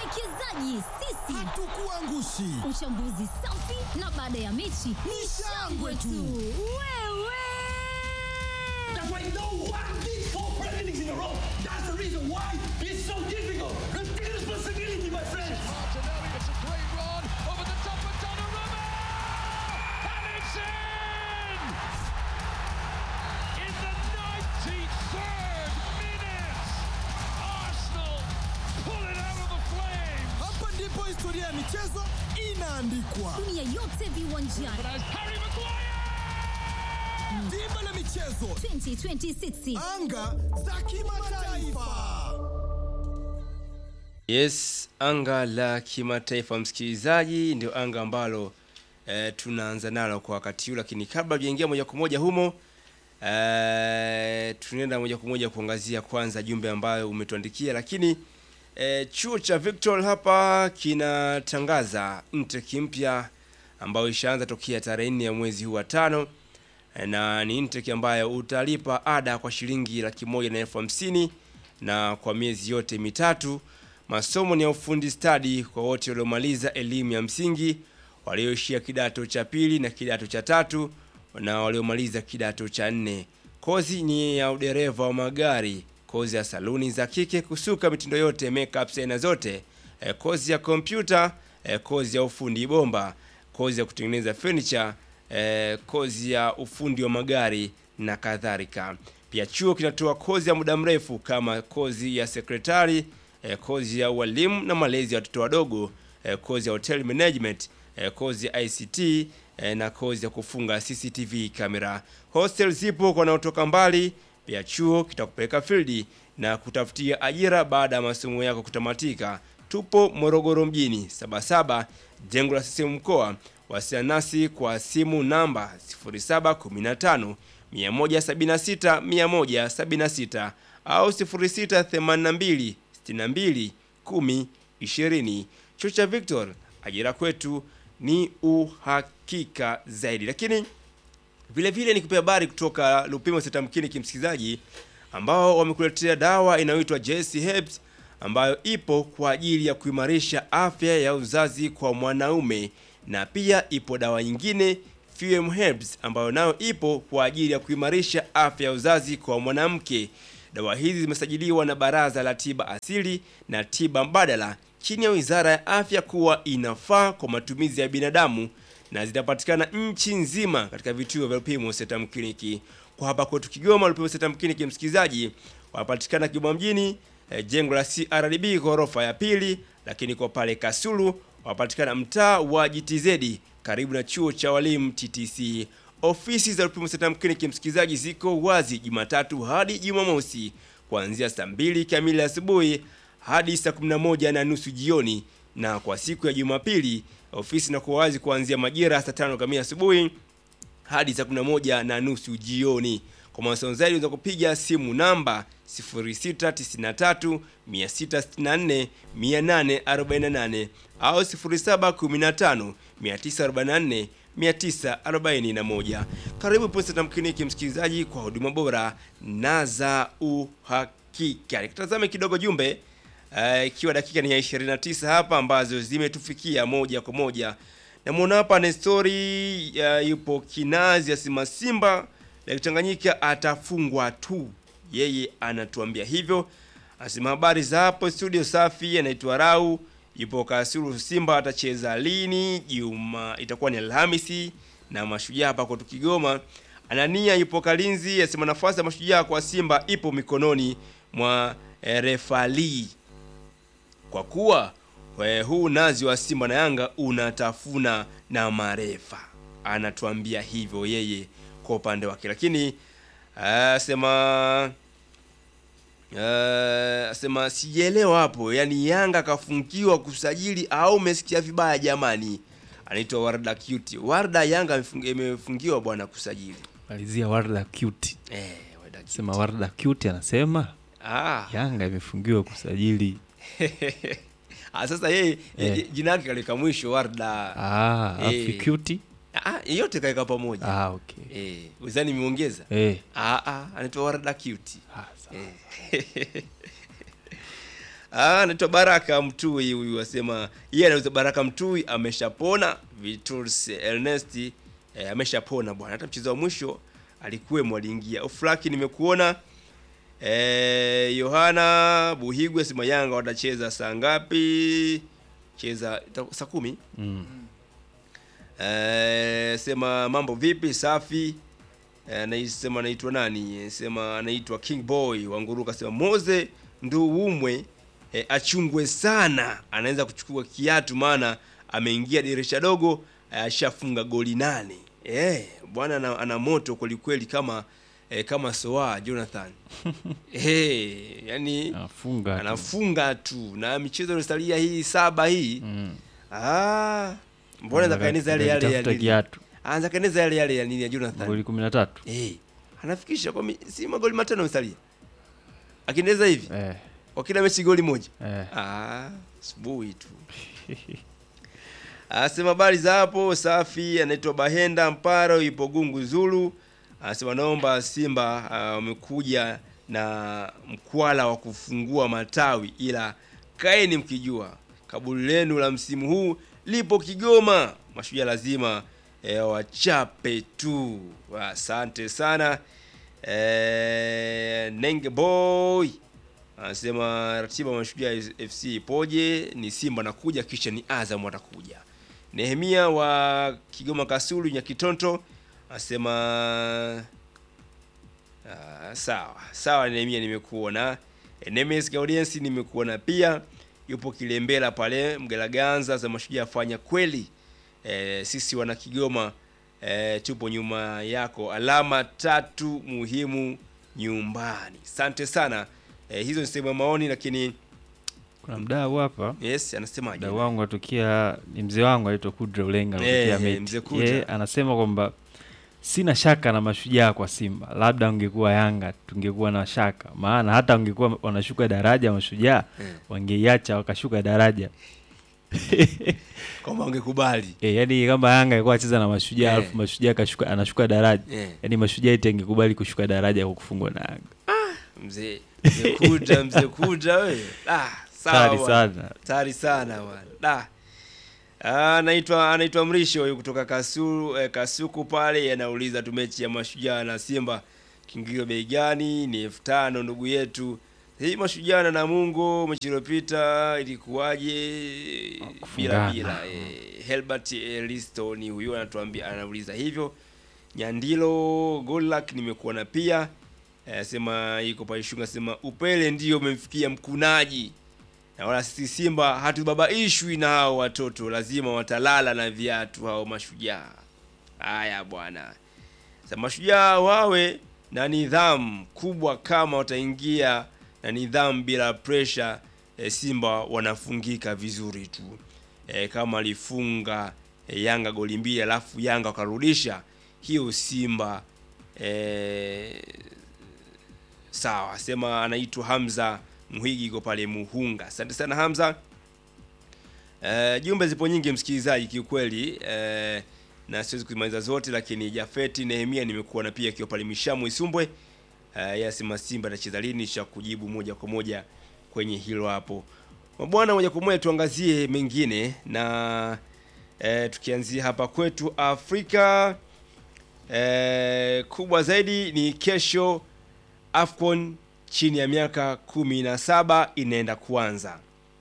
Wawekezaji sisi Hatukuangushi. Uchambuzi safi na baada ya mechi ni shangwe tu. Wewe That's why no one did four Premier Leagues in a row. That's the reason why it's so difficult. Take responsibility, my friends. Martinelli, it's a great run over the top of Donnarumma! And it's in! In the 93rd minute, Arsenal pull it out of the flames! Hapa ndipo historia ya michezo inaandikwa. dunia yote viwanjani But as Harry Maguire! Dimba la michezo, 2026 anga za kimataifa. Yes, anga la kimataifa msikilizaji, ndio anga ambalo e, tunaanza nalo kwa wakati huu, lakini kabla tujaingia moja kwa moja humo e, tunaenda moja kwa moja kuangazia kwanza jumbe ambayo umetuandikia, lakini e, chuo cha Victor hapa kinatangaza intake mpya ambayo ishaanza tokea tarehe nne ya mwezi huu wa tano e, na ni intake ambayo utalipa ada kwa shilingi laki moja na elfu hamsini na kwa miezi yote mitatu. Masomo ni ya ufundi stadi kwa wote waliomaliza elimu ya msingi, walioishia kidato cha pili na kidato cha tatu na waliomaliza kidato cha nne. Kozi ni ya udereva wa magari, kozi ya saluni za kike, kusuka mitindo yote, makeup aina zote, e, kozi ya kompyuta, e, kozi ya ufundi bomba, kozi ya kutengeneza furniture, e, kozi ya ufundi wa magari na kadhalika. Pia chuo kinatoa kozi ya muda mrefu kama kozi ya sekretari, eh, kozi ya ualimu na malezi ya watoto wadogo, eh, kozi ya hotel management, eh, kozi ya ICT eh, na kozi ya kufunga CCTV kamera. Hostel zipo kwa wanaotoka mbali. Pia chuo kitakupeleka field na kutafutia ajira baada ya masomo yako kutamatika. Tupo Morogoro mjini, Sabasaba, jengo la CCM mkoa. Wasiliana nasi kwa simu namba 0715 176 176 au 0682 62 10 20. Chuo cha Victor, ajira kwetu ni uhakika zaidi. Lakini vile vile ni kupea habari kutoka Lupimo Setamkini kimsikilizaji, ambao wamekuletea dawa inayoitwa JC Herbs ambayo ipo kwa ajili ya kuimarisha afya ya uzazi kwa mwanaume, na pia ipo dawa nyingine FM Herbs ambayo nayo ipo kwa ajili ya kuimarisha afya ya uzazi kwa mwanamke. Dawa hizi zimesajiliwa na Baraza la Tiba Asili na Tiba Mbadala chini ya Wizara ya Afya kuwa inafaa kwa matumizi ya binadamu na zitapatikana nchi nzima katika vituo vya Lupimo Setam Kliniki. Kwa hapa kwetu Kigoma, Lupimo Setam Kliniki msikilizaji, wanapatikana Kigoma mjini, eh, jengo la CRDB ghorofa ya pili, lakini kwa pale Kasulu wanapatikana mtaa wa GTZ karibu na chuo cha walimu TTC. Ofisi za Lupimo Setam Kliniki msikilizaji ziko wazi Jumatatu hadi Jumamosi kuanzia saa mbili kamili asubuhi hadi saa 11 na nusu jioni, na kwa siku ya Jumapili ofisi inakuwa wazi kuanzia majira ya saa tano kamili asubuhi hadi saa 11 na nusu jioni. Kwa mawasiliano zaidi unaweza kupiga simu namba 0693 664 848 au 0715 944 941. Karibu Posta Tamkiniki msikilizaji, kwa huduma bora na za uhakika. Nikitazame kidogo jumbe eh, ikiwa dakika ni ya 29 hapa ambazo zimetufikia moja kwa moja. Namwona hapa Nestori uh, yupo Kinazi asema Simba ya Tanganyika atafungwa tu, yeye anatuambia hivyo. Asema habari za hapo studio safi, anaitwa Rau yupo Kasulu. Simba atacheza lini? Juma itakuwa ni Alhamisi na Mashujaa hapa kwetu Kigoma. Anania yupo Kalinzi asema nafasi ya Mashujaa kwa Simba ipo mikononi mwa eh, refali kwa kuwa eh, huu nazi wa Simba na Yanga unatafuna na marefa, anatuambia hivyo yeye kwa upande wake, lakini asema asema sijaelewa hapo, yani Yanga kafungiwa kusajili au umesikia vibaya jamani? Anaitwa Warda Cute. Warda, Yanga imefung- imefungiwa bwana kusajili malizia Warda cute. eh, Warda Cute. Sema Warda cute anasema ah. Yanga imefungiwa kusajili. Ah, sasa yeye Eh. eh. jina lake kalika mwisho Warda Ah, afu Eh. cute. Ah, yote kaeka pamoja. Ah, okay. Eh, wizani imeongeza. Eh. Ah ah, anaitwa Warda Cute. Ah, sawa. Eh. Ah, anaitwa Baraka Mtui huyu asema yeye anauza Baraka Mtui ameshapona. Vitus Ernest eh, ameshapona bwana. Hata mchezo wa mwisho alikuwemo aliingia. Oflaki nimekuona. Eh, Yohana Buhigwe asema Yanga watacheza saa ngapi? Cheza ita- saa kumi. Mm. Eh, sema mambo vipi? Safi. Eh, naisema anaitwa nani? Sema anaitwa King Boy Wanguruka. Sema Moze Nduwumwe eh, achungwe sana, anaweza kuchukua kiatu, maana ameingia dirisha dogo eh, ashafunga goli nane. Eh, bwana ana, ana moto kwelikweli kama eh, kama Soa Jonathan eh, yani Anafunga tu. anafunga tu na michezo iliyosalia hii saba hii Mm. ah, mbona Anataka- zakaeneza yale yale ya anatafuta nini? kiatu. Anza kaeneza yale yale ya nini ya Jonathan Goli 13. eh, anafikisha kwa mi, si magoli matano yamesalia, akiendeleza hivi Eh. kwa kila mechi goli moja Eh. ah, subuhi tu Asema habari za hapo safi, anaitwa Bahenda Mparo, ipo Gungu Zulu. Anasema naomba Simba ah, wamekuja na mkwala wa kufungua matawi, ila kaeni mkijua kaburi lenu la msimu huu lipo Kigoma. Mashujaa lazima eh, wachape tu. Asante sana eh, Nenge boy anasema ratiba ya Mashujaa FC ipoje? Ni Simba nakuja, kisha ni Azam watakuja. Nehemia wa Kigoma Kasulu Nyakitonto anasema ah, sawa sawa. Nehemia nimekuona. Eh, Nemes Gaudiensi nimekuona pia, yupo Kilembela pale Mgelaganza za Mashujaa fanya kweli. Eh, sisi wana Kigoma eh, tupo nyuma yako, alama tatu muhimu nyumbani. Asante sana. Eh, hizo ni sehemu ya maoni, lakini Kuna mdau hapa. yes, anasemaje? Mdau wangu atokea ni mzee wangu anaitwa Kudra Ulenga Eh, anatokea eh, Meti. mzee Kudra. Yeye anasema kwamba sina shaka na mashujaa kwa Simba, labda ungekuwa Yanga tungekuwa na shaka, maana hata ungekuwa wanashuka daraja mashujaa Eh. wangeiacha wakashuka daraja kwamba ungekubali e, yani kama Yanga alikuwa acheza na mashujaa Eh. alafu mashujaa kashuka, anashuka daraja Eh. yani mashujaa eti angekubali kushuka daraja kwa kufungwa na Yanga. mzee mzee kuja mzee kuja wewe ah, sawa Hatari bwana. sana. hatari sana bwana da Ah, anaitwa anaitwa Mrisho huyu kutoka Kasulu eh, Kasuku pale anauliza tu mechi ya Mashujaa na Simba kiingilio bei gani? Ni elfu tano ndugu yetu. Hii Mashujaa na Namungo mechi iliyopita ilikuwaje? Bila Kufungana. bila. Eh, Helbert Elisto ni huyu anatuambia anauliza hivyo. Nyandilo Golak nimekuona pia. Eh, sema iko pale Shunga sema upele ndio umemfikia mkunaji na wala sisi Simba hatubabaishwi na hao watoto, lazima watalala na viatu hao mashujaa. Haya bwana, sasa mashujaa wawe na nidhamu kubwa, kama wataingia na nidhamu bila pressure e, Simba wanafungika vizuri tu e, kama alifunga e, Yanga goli mbili alafu Yanga wakarudisha hiyo Simba e, sawa sema anaitwa Hamza Muhigi iko pale Muhunga. Asante sana Hamza. Eh, jumbe zipo nyingi msikilizaji kiukweli eh, na siwezi kuzimaliza zote, lakini Jafeti Nehemia nimekuona pia akiwa pale Mishamu Isumbwe. Eh, yasema Simba atacheza lini, cha kujibu moja kwa moja kwenye hilo hapo. Mabwana, moja kwa moja tuangazie mengine na eh, tukianzia hapa kwetu Afrika eh, kubwa zaidi ni kesho AFCON chini ya miaka kumi na saba inaenda kuanza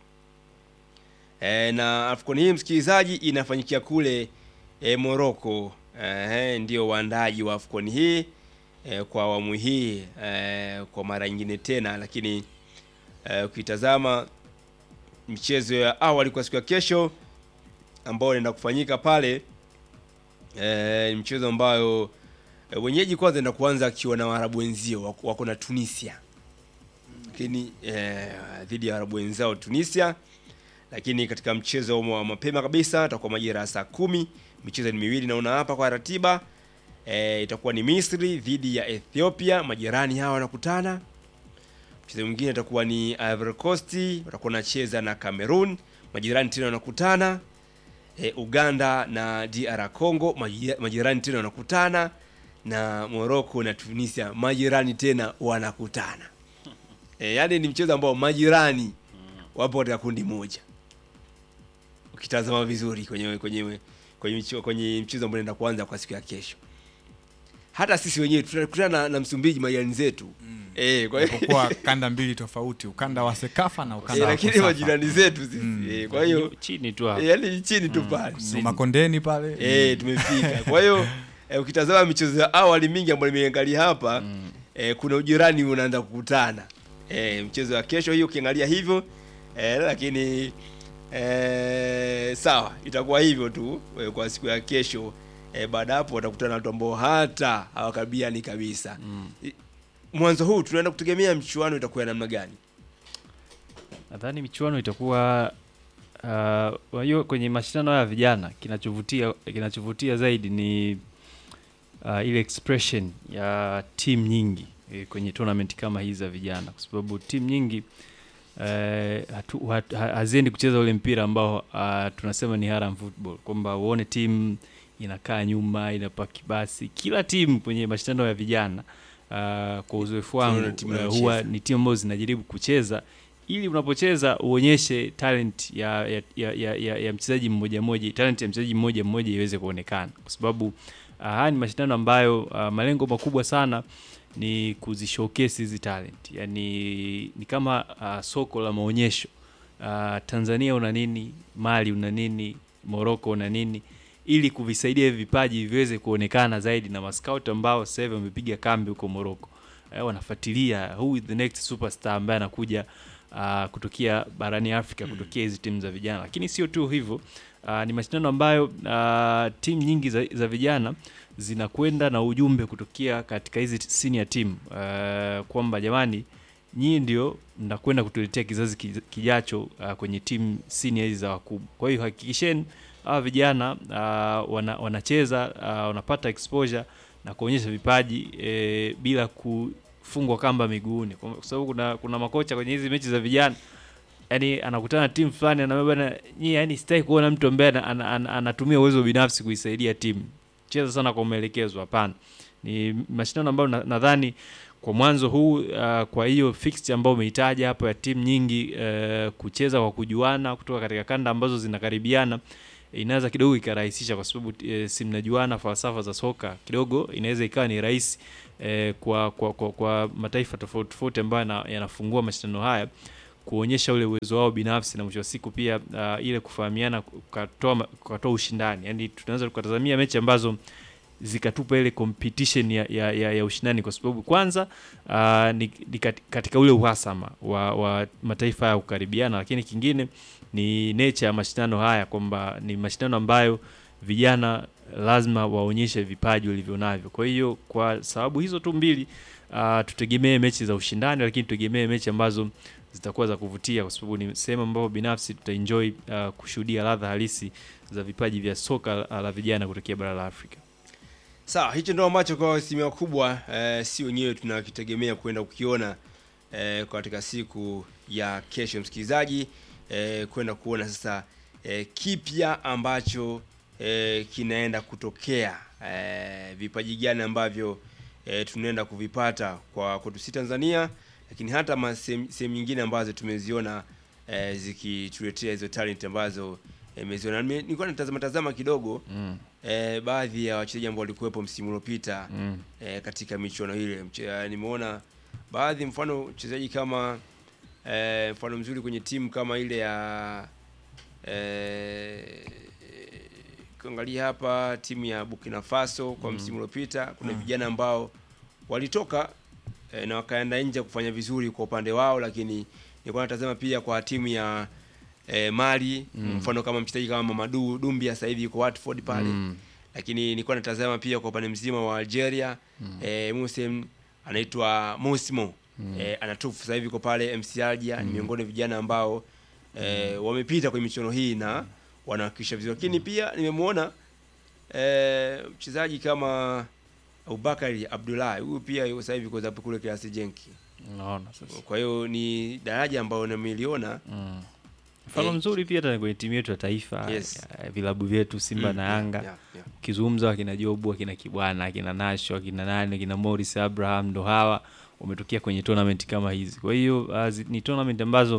e, na AFCON hii msikilizaji inafanyikia kule e, Morocco. E, ndio waandaji wa AFCON hii e, kwa awamu hii e, kwa mara nyingine tena, lakini e, ukitazama michezo ya awali kwa siku ya kesho ambayo inaenda kufanyika pale e, ni mchezo ambayo e, wenyeji kwanza enda kuanza akiwa na Waarabu wenzio wako, wako na Tunisia lakini eh, dhidi ya Waarabu wenzao Tunisia. Lakini katika mchezo wa mapema kabisa itakuwa majira ya saa kumi. Michezo ni miwili naona hapa kwa ratiba eh, itakuwa ni Misri dhidi ya Ethiopia, majirani hawa wanakutana. Mchezo mwingine itakuwa ni Ivory Coast watakuwa wanacheza na Cameroon, majirani tena wanakutana. E, Uganda na DR Congo maji- majirani tena wanakutana na Morocco na Tunisia majirani tena wanakutana. E, yaani ni mchezo ambao majirani wapo katika kundi moja ukitazama vizuri kwenye kwenye kwenye mchezo kwenye mchezo ambao unaenda kuanza kwa siku ya kesho hata sisi wenyewe tutakutana na, na Msumbiji majirani zetu eh, kwa hiyo kwa kanda mbili tofauti ukanda wa sekafa na eh, ukanda wa lakini Kosafa. majirani zetu sisi eh, kwa hiyo chini tu hapo eh, yani chini tu pale So, makondeni pale eh, tumefika kwa hiyo eh, ukitazama michezo ya awali mingi ambayo nimeangalia hapa eh, kuna ujirani unaanza kukutana eh, mchezo wa kesho hiyo ukiangalia hivyo eh, lakini eh, sawa itakuwa hivyo tu eh, kwa siku ya kesho eh, baada hapo watakutana na watu ambao hata hawakabiliani kabisa I- mwanzo huu tunaenda kutegemea mchuano itakuwa ya namna gani nadhani michuano itakuwa uh, kwa hiyo kwenye mashindano haya ya vijana kinachovutia kinachovutia zaidi ni uh, ile expression ya timu nyingi eh, kwenye tournament kama hizi za vijana kwa sababu timu nyingi eh, hatu- hat- ha- haziendi kucheza ule mpira ambao uh, tunasema ni haram football kwamba uone timu inakaa nyuma inapaki basi kila timu kwenye mashindano ya vijana uh, kwa uzoefu wangu Tunaona timu uh, inayocheza. huwa ni timu ambazo zinajaribu kucheza ili unapocheza uonyeshe talent ya, ya, ya, ya, ya, ya mchezaji mmoja mmoja talent ya mchezaji mmoja mmoja iweze kuonekana kwa sababu uh, haya ni mashindano ambayo uh, malengo makubwa sana ni kuzishowcase hizi talent yani ni kama uh, soko la maonyesho uh, tanzania una nini mali una nini morocco una nini ili kuvisaidia hivi vipaji viweze kuonekana zaidi na mascout ambao sasa hivi wamepiga kambi huko morocco eh, wanafuatilia who is the next superstar ambaye anakuja uh, kutokea barani afrika kutokea hizi timu za vijana lakini sio tu hivyo uh, ni mashindano ambayo uh, timu nyingi za, za vijana zinakwenda na ujumbe kutokea katika hizi senior team uh, kwamba jamani nyii ndio mnakwenda kutuletea kizazi ki- kijacho uh, kwenye timu senior hizi za wakubwa kwa hiyo hakikisheni hawa vijana uh, wana, wanacheza uh, wanapata exposure na kuonyesha vipaji e, bila kufungwa kamba miguuni kwa kwa sababu kuna, kuna makocha kwenye hizi mechi za vijana yani anakutana na timu fulani anaambia bana nyie yani sitaki kuona mtu ambaye ana- ana- ana- anatumia uwezo binafsi kuisaidia timu cheza sana kwa maelekezo hapana ni mashindano ambayo na- nadhani kwa mwanzo huu uh, kwa hiyo fixture ambayo umeitaja hapo ya timu nyingi uh, kucheza kwa kujuana kutoka katika kanda ambazo zinakaribiana inaweza kidogo ikarahisisha kwa sababu e, si mnajuana falsafa za soka kidogo inaweza ikawa ni rahisi e, kwa, kwa, kwa, kwa mataifa tofauti tofauti ambayo yana- yanafungua mashindano haya kuonyesha ule uwezo wao binafsi na mwisho wa siku pia uh, ile kufahamiana ukatoa ma- ukatoa ushindani yani tunaweza tukatazamia mechi ambazo zikatupa ile competition ya, ya, ya, ya ushindani kwa sababu kwanza uh, ni, ni kat- katika ule uhasama wa, wa mataifa ya kukaribiana lakini kingine ni nature ya mashindano haya kwamba ni mashindano ambayo vijana lazima waonyeshe vipaji walivyo navyo kwa hiyo kwa sababu hizo tu mbili uh, tutegemee mechi za ushindani lakini tutegemee mechi ambazo zitakuwa za kuvutia kwa sababu ni sehemu ambapo binafsi tutaenjoy uh, kushuhudia ladha halisi za vipaji vya soka la la vijana kutokea bara la afrika sawa hicho ndo ambacho kwa asilimia kubwa eh, si wenyewe tunakitegemea kwenda kukiona eh, katika siku ya kesho msikilizaji eh, kwenda kuona sasa eh, kipya ambacho eh, kinaenda kutokea eh, vipaji gani ambavyo eh, tunaenda kuvipata kwa kwetu si tanzania lakini hata ma- sehemu sehemu nyingine ambazo tumeziona eh, zikituletea hizo talent ambazo eh, meziona Nime- nilikuwa natazama tazama kidogo mm. eh, baadhi ya wachezaji ambao walikuwepo msimu uliopita Mm. eh, katika michuano ile Mche- eh, nimeona baadhi mfano mchezaji kama eh, mfano mzuri kwenye timu kama ile ya eh, kuangalia hapa timu ya Burkina Faso kwa msimu uliopita kuna vijana ambao walitoka eh, na wakaenda nje kufanya vizuri kwa upande wao lakini nilikuwa natazama pia kwa timu ya eh, Mali mfano kama mchezaji kama Mamadou Dumbia sasa hivi yuko Watford pale Mm. lakini nilikuwa natazama pia kwa upande mzima wa Algeria eh, Musem anaitwa Mosimo eh, anatufu sasa hivi yuko pale MC Alger ni miongoni mwa vijana ambao eh, wamepita kwenye michuano hii na wanawakilisha vizuri lakini pia nimemwona eh, mchezaji kama Abubakari Abdullahi huyu pia yuko sasa hivi yuko zapo kule kiasi jenki unaona sasa kwa hiyo ni daraja ambayo nimeliona mm. mfano Eh, mzuri pia hata kwenye timu yetu ya taifa Yes. ya vilabu vyetu simba Mm, na yeah, yanga yeah, yeah. ukizungumza akina jobu akina kibwana akina nasho akina nani akina morris abraham ndo hawa wametokea kwenye tournament kama hizi kwa hiyo uh, zi- ni tournament ambazo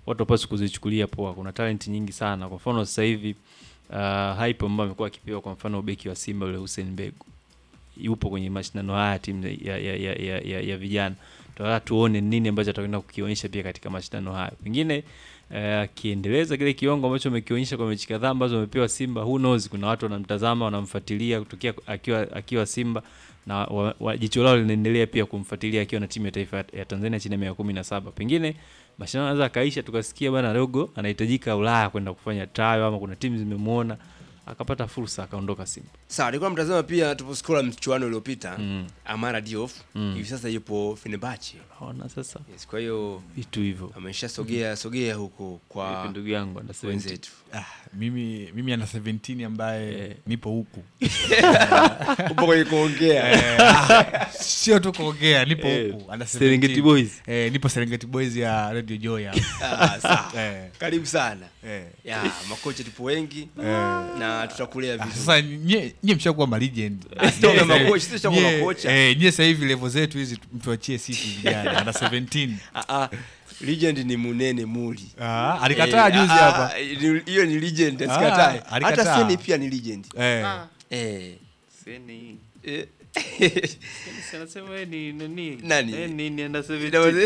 watu wapaswi kuzichukulia poa. Kuna talent nyingi sana. Kwa mfano sasa hivi uh, hype ambayo amekuwa akipewa, kwa mfano beki wa Simba yule Hussein Begu yupo kwenye mashindano haya timu ya, ya, ya, ya, ya, ya vijana. Tunataka tuone nini ambacho atakwenda kukionyesha pia katika mashindano haya. Pengine eh, akiendeleza kile kiwango ambacho amekionyesha kwa mechi kadhaa ambazo amepewa Simba, who knows, kuna watu wanamtazama wanamfuatilia kutokea akiwa akiwa Simba na wa, wa, jicho lao linaendelea pia kumfuatilia akiwa na timu ya taifa ya Tanzania chini ya miaka kumi na saba. Pengine mashindano anaweza akaisha tukasikia bwana dogo anahitajika Ulaya kwenda kufanya trial ama kuna timu zimemuona akapata fursa akaondoka Simba. Sawa, nilikuwa mtazama pia tuposkola mchuano uliopita Mm. Amara Diouf Mm. hivi sasa yupo Fenerbahce. Naona sasa Yes, kwa hiyo vitu hivyo. ameshasogea sogea huko Vipi kwa ndugu yangu under 17? wenzetu. Ah, mimi mimi ana 17 ambaye Eh. nipo huku Upo kwenye kuongea. Eh, ah, sio tu kuongea nipo Eh, huku under Serengeti 17. Boys. eh, nipo Serengeti Boys ya Radio Joy hapa. Ah, sawa. eh, Karibu sana. eh, Ya, makocha tupo wengi eh. na tutakulea Ah, vizuri. Sasa nye nye mshakuwa ma legend. Sio Nye kama sasa- makocha, sisi tutakuwa nye- makocha. Eh, nye sasa hivi level zetu hizi mtuachie sisi vijana under 17. Ah, ah, legend ni Munene Muli. Ah, alikataa Eh, juzi ah, hapa. ah, ni- Hiyo ni legend, Ah, asikatae. Hata alikataa. Seni pia ni legend. Eh. Eh. Seni. eh. Si anasema yeye ni nani? Nani? Yeye ni ni under 17.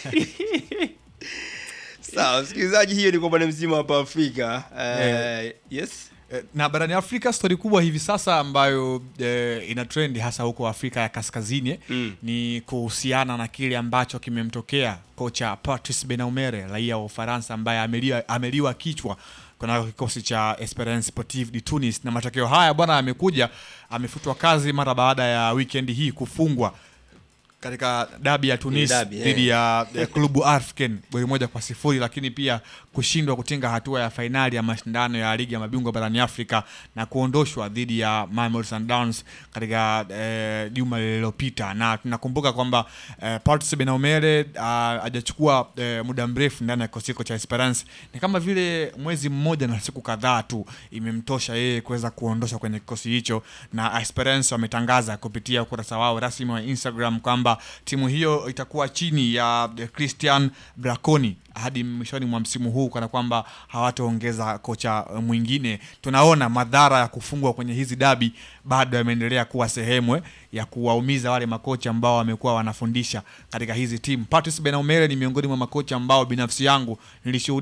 Sawa, msikilizaji, hiyo ni kwa bwana mzima hapa Afrika. Eh, yes. Eh, na barani Afrika stori kubwa hivi sasa ambayo eh, ina trend hasa huko Afrika ya Kaskazini eh, Mm. ni kuhusiana na kile ambacho kimemtokea kocha Patrice Benaumere raia wa Ufaransa ambaye ameliwa, ameliwa kichwa kuna kikosi cha Esperance Sportive de Tunis, na matokeo haya bwana amekuja amefutwa kazi mara baada ya weekend hii kufungwa katika dabi ya Tunis dabi, dhidi eh. ya, ya klubu Arfken goli moja kwa sifuri, lakini pia kushindwa kutinga hatua ya fainali ya mashindano ya ligi ya mabingwa barani Afrika na kuondoshwa dhidi ya Mamelodi Sundowns katika eh, juma lililopita, na tunakumbuka kwamba eh, Patrice Benaumere ah, hajachukua eh, muda mrefu ndani ya kikosi hiko cha Esperance. Ni kama vile mwezi mmoja na siku kadhaa tu imemtosha yeye kuweza kuondoshwa kwenye kikosi hicho, na Esperance wametangaza kupitia ukurasa wao rasmi wa Instagram kwamba timu hiyo itakuwa chini ya eh, Christian Braconi hadi mwishoni mwa msimu huu, kana kwamba hawataongeza kocha eh, mwingine. Tunaona madhara ya kufungwa kwenye hizi dabi bado yameendelea kuwa sehemu eh, ya kuwaumiza wale makocha ambao wamekuwa wanafundisha katika hizi timu. Patrice Benaumere ni miongoni mwa makocha ambao binafsi yangu nilishuhudia